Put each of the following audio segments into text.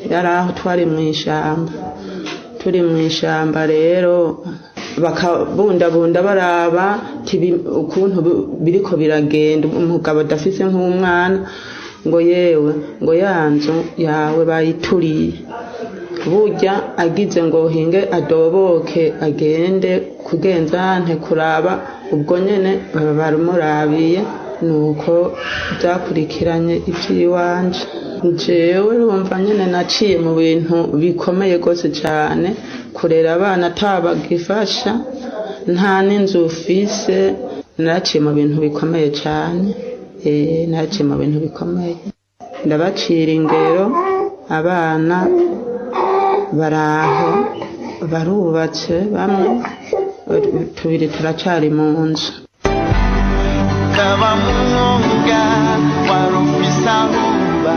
yari aho twari mu ishyamba turi mu ishyamba rero bakabundabunda baraba ukuntu biriko biragenda umugabo adafise nk'umwana ngo yewe ngo ya nzu yawe bayituriye burya agize ngo hinge adoboke agende kugenzante kuraba ubwo nyene baba baramurabiye nuko byakurikiranye iby'iwanje jewe rumva nyine naciye mu bintu bikomeye rwose cyane kurera abana atabagifasha nta n'inzu ufise naraciye mu bintu bikomeye cyane naraciye mu bintu bikomeye ndabacira ingero abana baraho barubatse bamwe tubiri turacari mu nzu ukaba mwonga wari ufise aho uba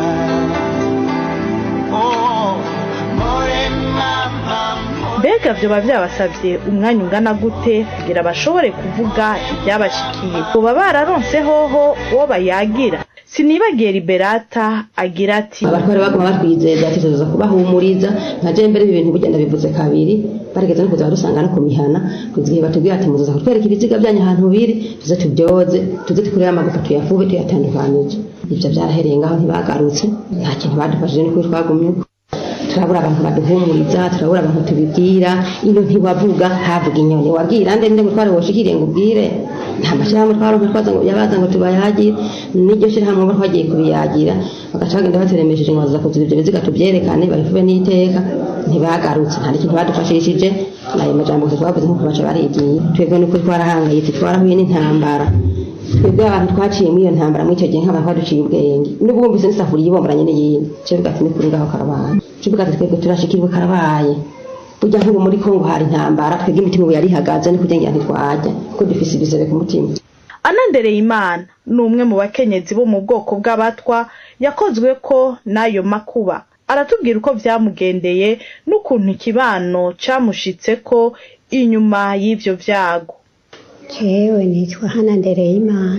Oh, more mama more mbega vyoba vyabasavye umwanya ungana gute kugira bashobore kuvuga ivyabashikiye boba bararonse hoho uwo bayagira sinibagiye liberata agira ati abatware baguma batwizeza ati tuza kubahumuriza nka je mbere ibi bintu burya ndabivuze kabiri barigeze no kuza badusanga no ku mihana kugira igihe batubwira ati muzaza kutwereka ibiziga byanyu ahantu biri tuze tubyoze tuze tukurire amagufa tuyafube tuyatandukanije ivyo vyarahereye ngaho ntibagarutse nta kintu badufashije ni kuri twagumye uko turabura abantu baduhumuriza turabura abantu tubibwira iyo ntiwavuga havuga inyoni wabwira nde nde mutware woshikiriye ngo ubwire nta mashyirahamwe twaronka twaza ngo yabaza ngo tubayagire n'iryo shyirahamwe bo twagiye kubiyagira bagaca bagenda bateremesheje ngo baza kuziba ibyo biziga tubyerekane babifube n'iteka ntibagarutse nta n'ikintu badufashishije ayo majambo gusa twavuze nk'uko baca barigiye twebwe n'ukuri twarahangayitse twarahuye n'intambara twebwe abantu twaciye muri iyo ntambara muri icyo gihe nk'abantu baduciye ubwenge n'ubwo wumvise n'isafuriya ibomboranye n'iyindi kivuga ati ni kuri ngaho karabaye kivuga ati twebwe turashikirwe karabaye burya nk'ubu muri kongo hari intambara twebwe imitima ubu yari ihagaze ni kugira ngo ntitwajya kuko dufise ibisebe ku mutima anandereye imana ni umwe mu bakenyezi bo mu bwoko bw'abatwa yakozwe ko n'ayo makuba aratubwira uko vyamugendeye n'ukuntu ikibano camushitseko inyuma y'ivyo vyago jewe nitwa hana ndereyimana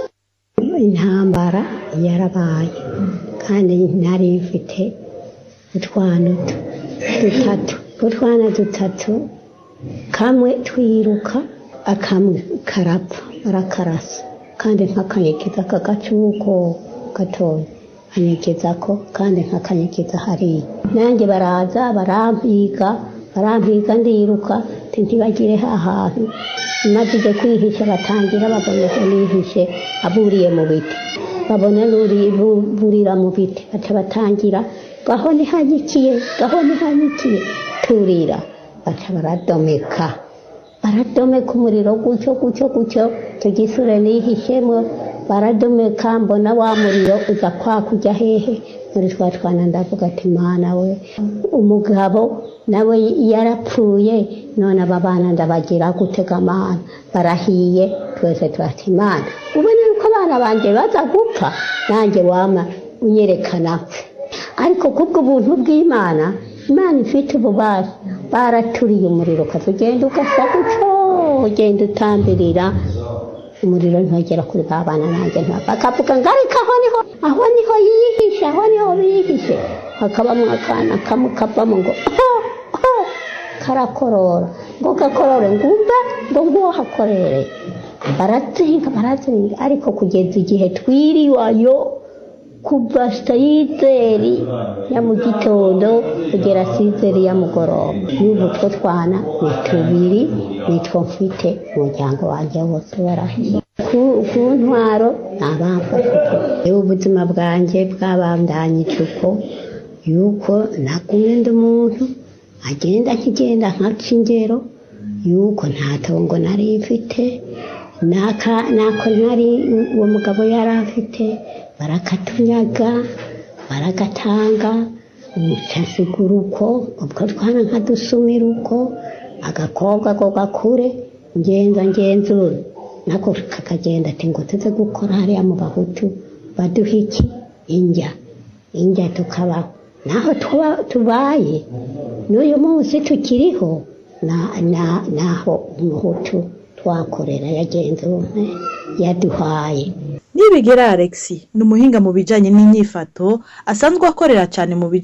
intambara yarabaye kandi nari mfite utwana du- dutatu utwana dutatu kamwe twiruka akamwe karapfa barakarasa kandi nk'akanyigiza kagacuko gatoya anyigizako kandi nk'akanyigiza hariya nanjye baraza barampiga barampiga ndiruka nti ntibagire ahantu maze kwihisha batangira babona ko nihishe aburiye mu biti babona nuri bu- burira mu biti baca batangira gaho ntihanyikiye gaho ntihanyikiye turira baca baradomeka baradomeka umuriro gutyo gutyo gutyo tugisure nihishemo baradomeka mbona wa muriro uza kwakujya hehe muri twa twana ndavuga ati mana we umugabo nawe yarapfuye none aba bana ndabagira gutega amana barahiye twese turati imana ubona yuko abana banjye baza gupfa nanjye wama unyerekana apfe ariko kubwo buntu bw'imana imana ifite ububasha baraturiye umuriro ukaza ugenda ugasa gutyo ugenda utambirira umuriro ntugera kuri ba bana nanjye nta bakavuga ngo ariko aho niho aho niho yihishe aho niho bihishe hakabamo akana kamwe kavamo ngo aho aho karakorora ngo gakorore ngo umve ngo nguwo hakorere barazinga barazinga ariko kugeza igihe twiriwayo kuva sayizeri ya mu gitondo kugera sayizeri ya mugoroba n'ubu two twana ni tubiri nitwo mfite umuryango wanjye wose warahiye ku ku ntwaro ntabamfashije ubuzima bwanjye bwabandanyije uko yuko nagumye ndi umuntu agenda akigenda nkaca ingero yuko nta tongo nari mfite naka nako nari uwo mugabo yari afite barakatunyaga baragatanga nsigura uko ubwo twana nkadusumira uko agakobwa ko gakure ngenza ngenzura nako kakagenda ati ngo tuze gukora hariya mu bahutu baduha iki injya injya tukabaho naho tuba- tubaye n'uyu munsi tukiriho na- na- naho umuhutu twakorera yagenzuwe yaduhaye nibigera alex ni umuhinga mu bijanye n'inyifato asanzwe akorera cyane mu bijanye